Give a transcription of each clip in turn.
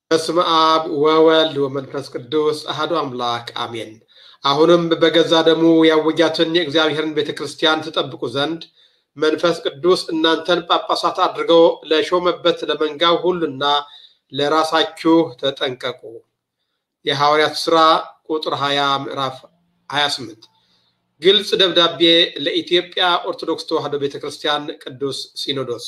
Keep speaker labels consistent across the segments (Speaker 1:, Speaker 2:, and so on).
Speaker 1: በስመ አብ ወወልድ ወመንፈስ ቅዱስ አሐዱ አምላክ አሜን። አሁንም በገዛ ደሙ ያወጃትን የእግዚአብሔርን ቤተ ክርስቲያን ትጠብቁ ዘንድ መንፈስ ቅዱስ እናንተን ጳጳሳት አድርገው ለሾመበት ለመንጋው ሁሉና ለራሳችሁ ተጠንቀቁ። የሐዋርያት ሥራ ቁጥር 20 ምዕራፍ 28 ግልጽ ደብዳቤ ለኢትዮጵያ ኦርቶዶክስ ተዋሕዶ ቤተ ክርስቲያን ቅዱስ ሲኖዶስ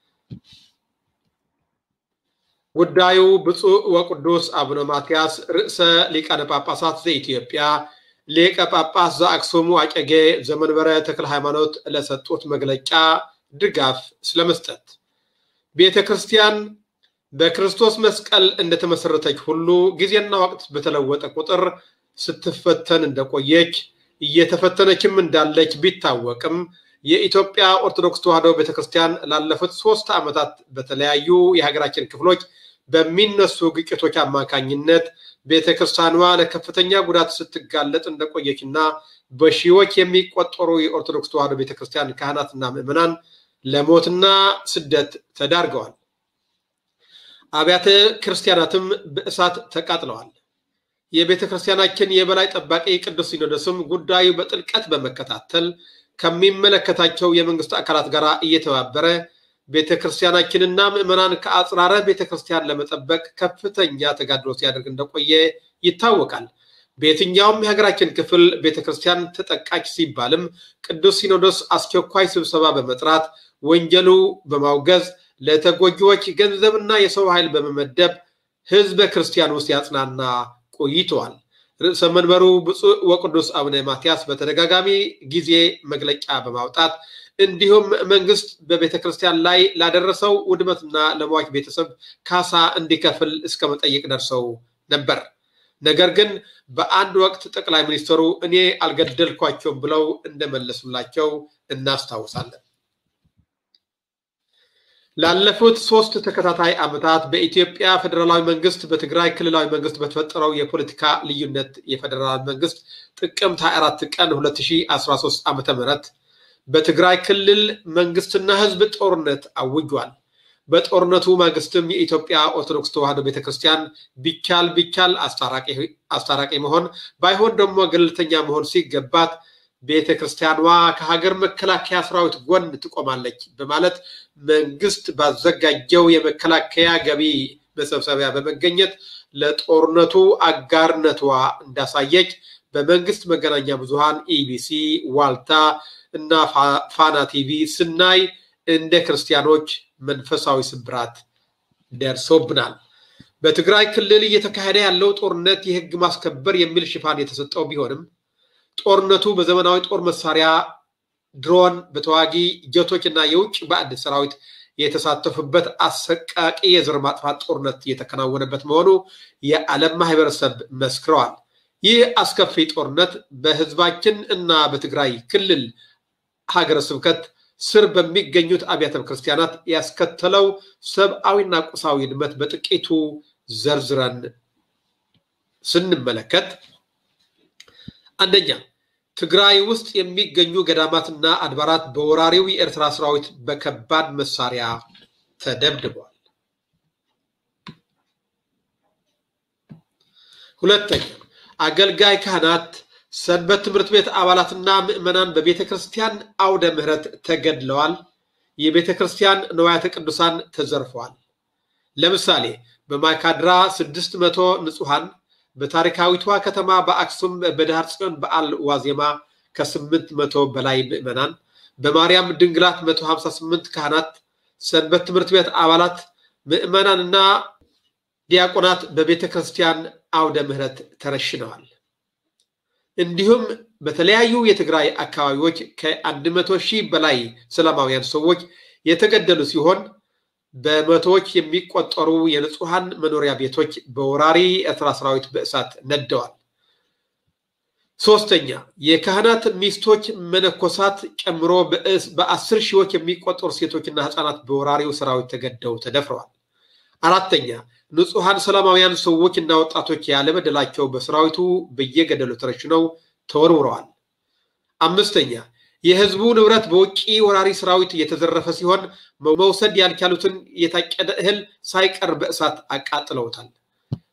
Speaker 1: ጉዳዩ ብፁዕ ወቅዱስ አቡነ ማትያስ ርእሰ ሊቃነ ጳጳሳት ዘኢትዮጵያ ሊቀ ጳጳስ ዘአክሱም ወዕጨጌ ዘመንበረ ተክለ ሃይማኖት ለሰጡት መግለጫ ድጋፍ ስለመስጠት ቤተ ክርስቲያን በክርስቶስ መስቀል እንደተመሰረተች ሁሉ ጊዜና ወቅት በተለወጠ ቁጥር ስትፈተን እንደቆየች እየተፈተነችም እንዳለች ቢታወቅም የኢትዮጵያ ኦርቶዶክስ ተዋሕዶ ቤተክርስቲያን ላለፉት ሶስት ዓመታት በተለያዩ የሀገራችን ክፍሎች በሚነሱ ግጭቶች አማካኝነት ቤተክርስቲያኗ ለከፍተኛ ጉዳት ስትጋለጥ እንደቆየችና በሺዎች የሚቆጠሩ የኦርቶዶክስ ተዋሕዶ ቤተክርስቲያን ካህናትና ምዕመናን ለሞትና ስደት ተዳርገዋል። አብያተ ክርስቲያናትም በእሳት ተቃጥለዋል። የቤተ ክርስቲያናችን የበላይ ጠባቂ ቅዱስ ሲኖዶስም ጉዳዩ በጥልቀት በመከታተል ከሚመለከታቸው የመንግስት አካላት ጋር እየተባበረ ቤተ ክርስቲያናችንና ምዕመናን ከአጽራረ ቤተ ክርስቲያን ለመጠበቅ ከፍተኛ ተጋድሎ ሲያደርግ እንደቆየ ይታወቃል። በየትኛውም የሀገራችን ክፍል ቤተ ክርስቲያን ተጠቃች ሲባልም ቅዱስ ሲኖዶስ አስቸኳይ ስብሰባ በመጥራት ወንጀሉ በማውገዝ ለተጎጂዎች ገንዘብና የሰው ኃይል በመመደብ ህዝበ ክርስቲያን ውስጥ ያጽናና ቆይተዋል። ርዕሰ መንበሩ ብፁዕ ወቅዱስ አቡነ ማትያስ በተደጋጋሚ ጊዜ መግለጫ በማውጣት እንዲሁም መንግስት በቤተ ክርስቲያን ላይ ላደረሰው ውድመትና ለሟች ቤተሰብ ካሳ እንዲከፍል እስከ መጠየቅ ደርሰው ነበር። ነገር ግን በአንድ ወቅት ጠቅላይ ሚኒስትሩ እኔ አልገደልኳቸውም ብለው እንደመለሱላቸው እናስታውሳለን። ላለፉት ሶስት ተከታታይ ዓመታት በኢትዮጵያ ፌዴራላዊ መንግስት በትግራይ ክልላዊ መንግስት በተፈጠረው የፖለቲካ ልዩነት የፌዴራል መንግስት ጥቅምት 24 ቀን 2013 ዓ ም በትግራይ ክልል መንግስትና ህዝብ ጦርነት አውጇል። በጦርነቱ ማግስትም የኢትዮጵያ ኦርቶዶክስ ተዋሕዶ ቤተክርስቲያን ቢቻል ቢቻል አስታራቂ መሆን ባይሆን ደግሞ ገለልተኛ መሆን ሲገባት ቤተ ክርስቲያኗ ከሀገር መከላከያ ሰራዊት ጎን ትቆማለች በማለት መንግስት ባዘጋጀው የመከላከያ ገቢ መሰብሰቢያ በመገኘት ለጦርነቱ አጋርነቷ እንዳሳየች በመንግስት መገናኛ ብዙሃን ኢቢሲ፣ ዋልታ እና ፋና ቲቪ ስናይ እንደ ክርስቲያኖች መንፈሳዊ ስብራት ደርሶብናል። በትግራይ ክልል እየተካሄደ ያለው ጦርነት የህግ ማስከበር የሚል ሽፋን የተሰጠው ቢሆንም ጦርነቱ በዘመናዊ ጦር መሳሪያ፣ ድሮን፣ በተዋጊ ጀቶች እና የውጭ ባዕድ ሰራዊት የተሳተፉበት አሰቃቂ የዘር ማጥፋት ጦርነት የተከናወነበት መሆኑ የዓለም ማህበረሰብ መስክረዋል። ይህ አስከፊ ጦርነት በህዝባችን እና በትግራይ ክልል ሀገረ ስብከት ስር በሚገኙት አብያተ ክርስቲያናት ያስከተለው ሰብአዊና ቁሳዊ ውድመት በጥቂቱ ዘርዝረን ስንመለከት አንደኛ ትግራይ ውስጥ የሚገኙ ገዳማትና አድባራት በወራሪው የኤርትራ ሰራዊት በከባድ መሳሪያ ተደብድበዋል። ሁለተኛ አገልጋይ ካህናት፣ ሰንበት ትምህርት ቤት አባላትና ምዕመናን በቤተ ክርስቲያን አውደ ምሕረት ተገድለዋል። የቤተ ክርስቲያን ንዋያተ ቅዱሳን ተዘርፈዋል። ለምሳሌ በማይካድራ ስድስት መቶ ንጹሐን በታሪካዊቷ ከተማ በአክሱም በዳህር ጽዮን በዓል ዋዜማ ከስምንት መቶ በላይ ምዕመናን፣ በማርያም ድንግላት መቶ ሀምሳ ስምንት ካህናት፣ ሰንበት ትምህርት ቤት አባላት፣ ምዕመናንና ዲያቆናት በቤተ ክርስቲያን አውደ ምሕረት ተረሽነዋል። እንዲሁም በተለያዩ የትግራይ አካባቢዎች ከአንድ መቶ ሺህ በላይ ሰላማውያን ሰዎች የተገደሉ ሲሆን በመቶዎች የሚቆጠሩ የንጹሐን መኖሪያ ቤቶች በወራሪ ኤርትራ ሰራዊት በእሳት ነደዋል። ሶስተኛ የካህናት ሚስቶች መነኮሳት ጨምሮ በአስር ሺዎች የሚቆጠሩ ሴቶችና ህፃናት በወራሪው ሰራዊት ተገደው ተደፍረዋል። አራተኛ ንጹሐን ሰላማውያን ሰዎች እና ወጣቶች ያለበደላቸው በሰራዊቱ በየገደሉ ተረሽነው ተወርውረዋል። አምስተኛ የህዝቡ ንብረት በውጭ ወራሪ ሰራዊት የተዘረፈ ሲሆን መውሰድ ያልቻሉትን የታጨደ እህል ሳይቀር በእሳት አቃጥለውታል።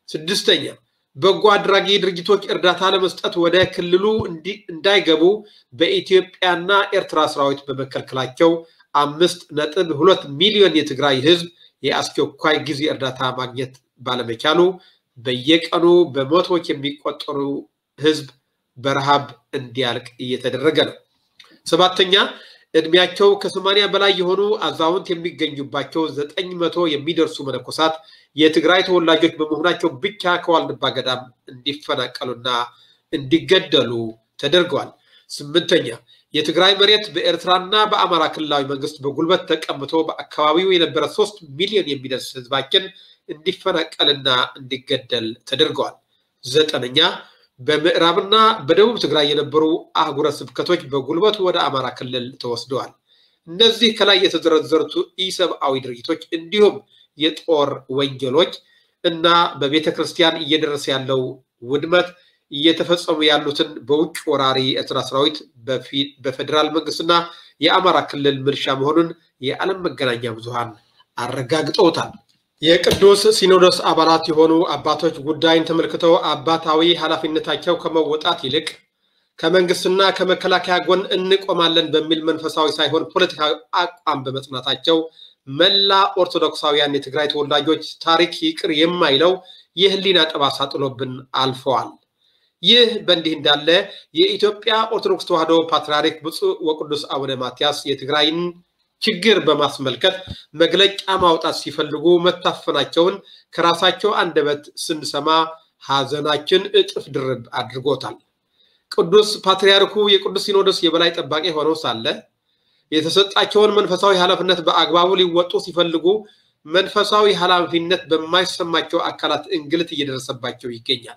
Speaker 1: ስድስተኛ በጎ አድራጊ ድርጅቶች እርዳታ ለመስጠት ወደ ክልሉ እንዳይገቡ በኢትዮጵያና ኤርትራ ሰራዊት በመከልከላቸው አምስት ነጥብ ሁለት ሚሊዮን የትግራይ ህዝብ የአስቸኳይ ጊዜ እርዳታ ማግኘት ባለመቻሉ በየቀኑ በመቶዎች የሚቆጠሩ ህዝብ በረሃብ እንዲያልቅ እየተደረገ ነው። ሰባተኛ እድሜያቸው ከሰማንያ በላይ የሆኑ አዛውንት የሚገኙባቸው ዘጠኝ መቶ የሚደርሱ መነኮሳት የትግራይ ተወላጆች በመሆናቸው ብቻ ከዋልድባ ገዳም እንዲፈናቀሉና እንዲገደሉ ተደርገዋል። ስምንተኛ የትግራይ መሬት በኤርትራና በአማራ ክልላዊ መንግስት በጉልበት ተቀምቶ በአካባቢው የነበረ ሶስት ሚሊዮን የሚደርስ ህዝባችን እንዲፈናቀልና እንዲገደል ተደርገዋል። ዘጠነኛ በምዕራብና በደቡብ ትግራይ የነበሩ አህጉረ ስብከቶች በጉልበት ወደ አማራ ክልል ተወስደዋል። እነዚህ ከላይ የተዘረዘሩት ኢሰብአዊ ድርጊቶች እንዲሁም የጦር ወንጀሎች እና በቤተ ክርስቲያን እየደረሰ ያለው ውድመት እየተፈጸሙ ያሉትን በውጭ ወራሪ ኤርትራ ሰራዊት በፌዴራል መንግስትና የአማራ ክልል ምልሻ መሆኑን የዓለም መገናኛ ብዙሃን አረጋግጠውታል። የቅዱስ ሲኖዶስ አባላት የሆኑ አባቶች ጉዳይን ተመልክተው አባታዊ ኃላፊነታቸው ከመወጣት ይልቅ ከመንግስትና ከመከላከያ ጎን እንቆማለን በሚል መንፈሳዊ ሳይሆን ፖለቲካዊ አቋም በመጽናታቸው መላ ኦርቶዶክሳውያን የትግራይ ተወላጆች ታሪክ ይቅር የማይለው የህሊና ጠባሳ ጥሎብን አልፈዋል። ይህ በእንዲህ እንዳለ የኢትዮጵያ ኦርቶዶክስ ተዋሕዶ ፓትርያርክ ብፁዕ ወቅዱስ አቡነ ማትያስ የትግራይን ችግር በማስመልከት መግለጫ ማውጣት ሲፈልጉ መታፈናቸውን ከራሳቸው አንደበት ስንሰማ ሐዘናችን እጥፍ ድርብ አድርጎታል። ቅዱስ ፓትርያርኩ የቅዱስ ሲኖዶስ የበላይ ጠባቂ ሆነው ሳለ የተሰጣቸውን መንፈሳዊ ኃላፊነት በአግባቡ ሊወጡ ሲፈልጉ መንፈሳዊ ኃላፊነት በማይሰማቸው አካላት እንግልት እየደረሰባቸው ይገኛል።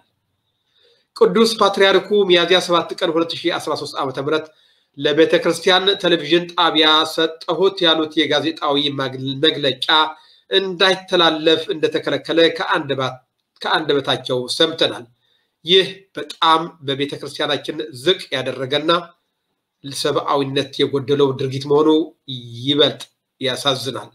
Speaker 1: ቅዱስ ፓትርያርኩ ሚያዝያ 7 ቀን 2013 ዓ ም ለቤተ ክርስቲያን ቴሌቪዥን ጣቢያ ሰጠሁት ያሉት የጋዜጣዊ መግለጫ እንዳይተላለፍ እንደተከለከለ ከአንደበታቸው ሰምተናል። ይህ በጣም በቤተ ክርስቲያናችን ዝቅ ያደረገና ሰብአዊነት የጎደለው ድርጊት መሆኑ ይበልጥ ያሳዝናል።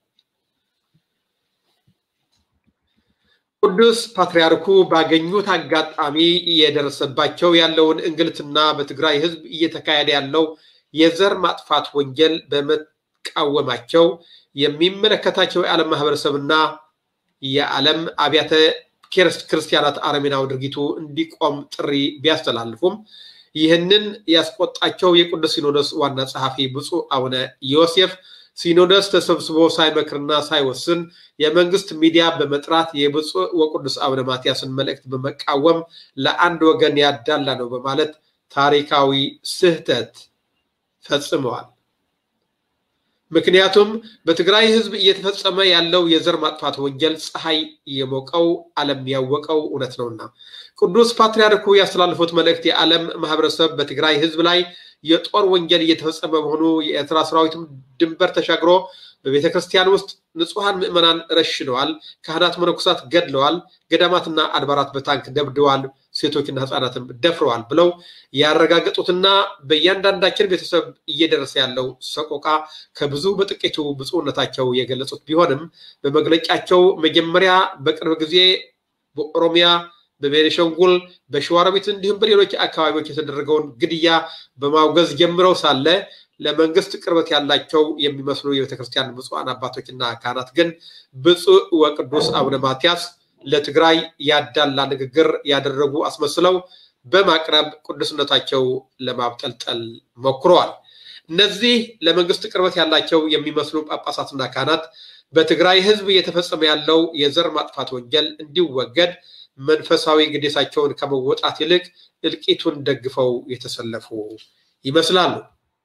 Speaker 1: ቅዱስ ፓትርያርኩ ባገኙት አጋጣሚ እየደረሰባቸው ያለውን እንግልትና በትግራይ ሕዝብ እየተካሄደ ያለው የዘር ማጥፋት ወንጀል በመቃወማቸው የሚመለከታቸው የዓለም ማህበረሰብና የዓለም አብያተ ክርስቲያናት አረሜናዊ ድርጊቱ እንዲቆም ጥሪ ቢያስተላልፉም ይህንን ያስቆጣቸው የቅዱስ ሲኖዶስ ዋና ጸሐፊ ብፁዕ አቡነ ዮሴፍ ሲኖዶስ ተሰብስቦ ሳይመክርና ሳይወስን የመንግስት ሚዲያ በመጥራት የብፁዕ ወቅዱስ አቡነ ማትያስን መልእክት በመቃወም ለአንድ ወገን ያዳላ ነው በማለት ታሪካዊ ስህተት ፈጽመዋል። ምክንያቱም በትግራይ ህዝብ እየተፈጸመ ያለው የዘር ማጥፋት ወንጀል ፀሐይ የሞቀው ዓለም ያወቀው እውነት ነውና ቅዱስ ፓትርያርኩ ያስተላልፉት መልእክት የዓለም ማህበረሰብ በትግራይ ህዝብ ላይ የጦር ወንጀል እየተፈጸመ መሆኑ የኤርትራ ሰራዊትም ድንበር ተሻግሮ በቤተ ክርስቲያን ውስጥ ንጹሐን ምዕመናን ረሽነዋል፣ ካህናት መነኮሳት ገድለዋል፣ ገዳማትና አድባራት በታንክ ደብድዋል፣ ሴቶችና ህፃናትም ደፍረዋል ብለው ያረጋገጡትና በእያንዳንዳችን ቤተሰብ እየደረሰ ያለው ሰቆቃ ከብዙ በጥቂቱ ብፁዕነታቸው የገለጹት ቢሆንም በመግለጫቸው መጀመሪያ በቅርብ ጊዜ በኦሮሚያ በቤኒሻንጉል በሸዋሮቢት እንዲሁም በሌሎች አካባቢዎች የተደረገውን ግድያ በማውገዝ ጀምረው ሳለ ለመንግስት ቅርበት ያላቸው የሚመስሉ የቤተክርስቲያን ብፁዓን አባቶችና ካህናት ግን ብፁዕ ወቅዱስ አቡነ ማትያስ ለትግራይ ያዳላ ንግግር ያደረጉ አስመስለው በማቅረብ ቅዱስነታቸው ለማብጠልጠል ሞክረዋል። እነዚህ ለመንግስት ቅርበት ያላቸው የሚመስሉ ጳጳሳትና ካህናት በትግራይ ህዝብ እየተፈጸመ ያለው የዘር ማጥፋት ወንጀል እንዲወገድ መንፈሳዊ ግዴታቸውን ከመወጣት ይልቅ እልቂቱን ደግፈው የተሰለፉ ይመስላሉ።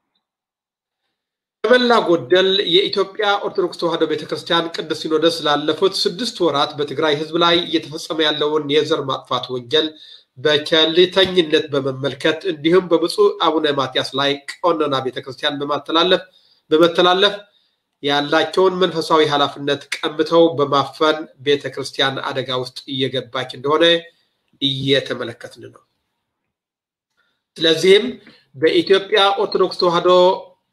Speaker 1: ከመላ ጎደል የኢትዮጵያ ኦርቶዶክስ ተዋሕዶ ቤተክርስቲያን ቅዱስ ሲኖዶስ ላለፉት ስድስት ወራት በትግራይ ህዝብ ላይ እየተፈጸመ ያለውን የዘር ማጥፋት ወንጀል በቸልተኝነት በመመልከት እንዲሁም በብፁዕ አቡነ ማትያስ ላይ ቀኖና ቤተክርስቲያን በማተላለፍ በመተላለፍ ያላቸውን መንፈሳዊ ኃላፊነት ቀምተው በማፈን ቤተ ክርስቲያን አደጋ ውስጥ እየገባች እንደሆነ እየተመለከትን ነው። ስለዚህም በኢትዮጵያ ኦርቶዶክስ ተዋሕዶ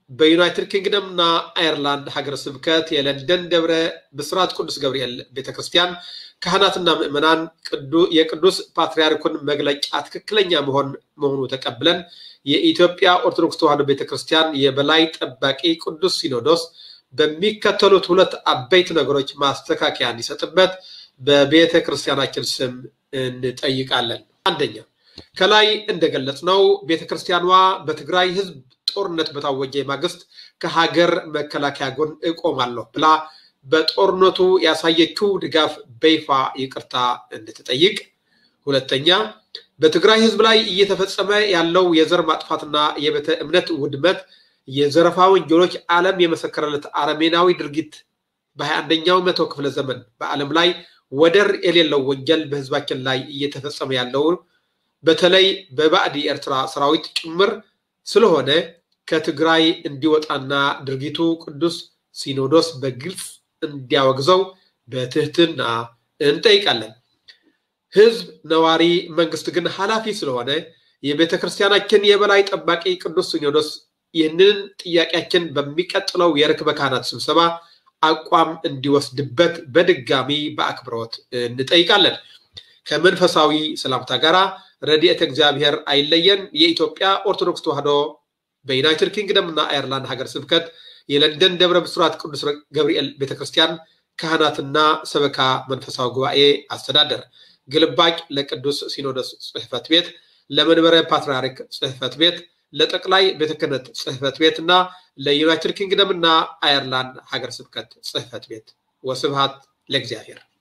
Speaker 1: በዩናይትድ ኪንግደም እና አየርላንድ ሀገረ ስብከት የለንደን ደብረ ብስራት ቅዱስ ገብርኤል ቤተክርስቲያን ካህናትና ምዕመናን የቅዱስ ፓትርያርኩን መግለጫ ትክክለኛ መሆን መሆኑ ተቀብለን የኢትዮጵያ ኦርቶዶክስ ተዋሕዶ ቤተክርስቲያን የበላይ ጠባቂ ቅዱስ ሲኖዶስ በሚከተሉት ሁለት አበይት ነገሮች ማስተካከያ እንዲሰጥበት በቤተ ክርስቲያናችን ስም እንጠይቃለን። አንደኛ ከላይ እንደገለጽነው ቤተ ክርስቲያኗ በትግራይ ሕዝብ ጦርነት በታወጀ ማግስት ከሀገር መከላከያ ጎን እቆማለሁ ብላ በጦርነቱ ያሳየችው ድጋፍ በይፋ ይቅርታ እንድትጠይቅ። ሁለተኛ በትግራይ ሕዝብ ላይ እየተፈጸመ ያለው የዘር ማጥፋትና የቤተ እምነት ውድመት የዘረፋ ወንጀሎች ዓለም የመሰከረለት አረሜናዊ ድርጊት በሀያ አንደኛው መቶ ክፍለ ዘመን በዓለም ላይ ወደር የሌለው ወንጀል በህዝባችን ላይ እየተፈጸመ ያለው በተለይ በባዕድ የኤርትራ ሰራዊት ጭምር ስለሆነ ከትግራይ እንዲወጣና ድርጊቱ ቅዱስ ሲኖዶስ በግልጽ እንዲያወግዘው በትህትና እንጠይቃለን። ህዝብ ነዋሪ፣ መንግስት ግን ኃላፊ ስለሆነ የቤተ ክርስቲያናችን የበላይ ጠባቂ ቅዱስ ሲኖዶስ ይህንን ጥያቄያችን በሚቀጥለው የርክበ ካህናት ስብሰባ አቋም እንዲወስድበት በድጋሚ በአክብሮት እንጠይቃለን። ከመንፈሳዊ ሰላምታ ጋር ረድኤተ እግዚአብሔር አይለየን። የኢትዮጵያ ኦርቶዶክስ ተዋሕዶ በዩናይትድ ኪንግደም እና አየርላንድ ሀገር ስብከት የለንደን ደብረ ብስራት ቅዱስ ገብርኤል ቤተክርስቲያን ካህናትና ሰበካ መንፈሳዊ ጉባኤ አስተዳደር ግልባጭ ለቅዱስ ሲኖዶስ ጽሕፈት ቤት፣ ለመንበረ ፓትርያርክ ጽሕፈት ቤት፣ ለጠቅላይ ቤተ ክህነት ጽሕፈት ቤት እና ለዩናይትድ ኪንግደም እና አየርላንድ ሀገር ስብከት ጽሕፈት ቤት። ወስብሃት ለእግዚአብሔር።